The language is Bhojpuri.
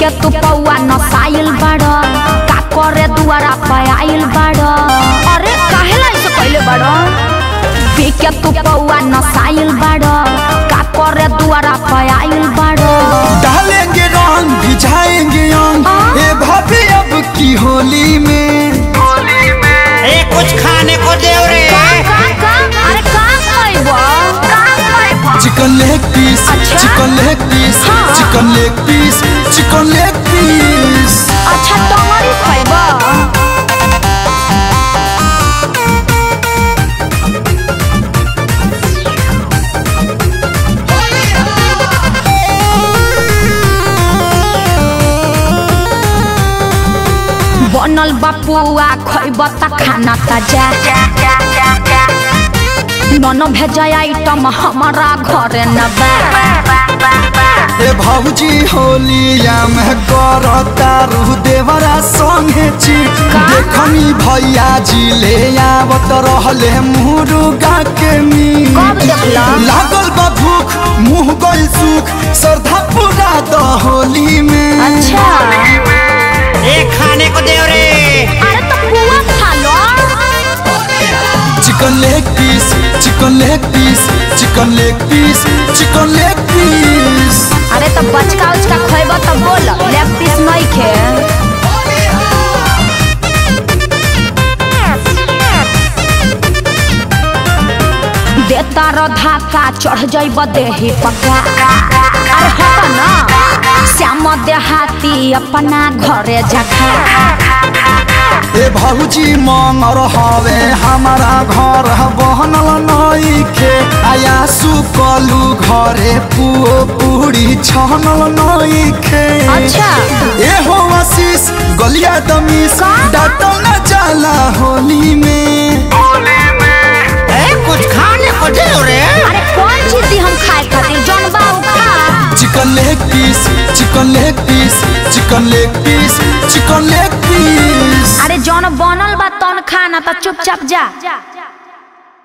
के तू पौआ नसाइल बाड़ का करे दुआरा पे आइल बाड़ अरे काहेला ऐसे कइले बाड़ पी के तू पौआ नसाइल बाड़ का करे दुआरा पे आइल बाड़ डालेंगे रंग भिजाएंगे अंग हाँ? ए भाभी अब की होली में ए कुछ खाने को दे रे का का अरे का खइबो का खइबो चिकन लेग पीस अच्छा? चिकन लेग पीस हाँ। चिकन लेग पीस चिकन लेग पीस अच्छा टंगरी खइबो बनल बापुआ खइब त खाना ताजा नन भेज आइटम हमारा घरे न बा ए भौजी होलिया में करता रू देवरा संगे ची का? देखनी भैया जी ले आवत रहले मुर्गा के मीट कब देखला? लागल बा भूख मुंह गइल सुख श्रद्धा पूरा द होली में अच्छा ए खाने को दे रे अरे तो पुआ खा लो chicken leg piece chicken leg piece chicken leg piece chicken leg piece अरे तो बचका उचका खइब तो बोल लेग पीस नहीं खे देता रो धाका चढ़ जाइब देही पका अरे हट ना श्याम देहाती अपना घरे जखा ए भौजी मंगर हवे हमारा घर बहनल नइखे आया सुकलू घरे पुओ पूरी छनल नइखे अच्छा। ए हो आशीष गलिया दमीस का? डाटो न जाला होली में ए कुछ खाने को दे रे अरे कौन चीज दी हम खाए खातिर जौन बा उ खा chicken leg piece chicken leg piece chicken leg piece chicken leg piece अरे जौन बनल बा तौन खा ना तो चुपचाप जा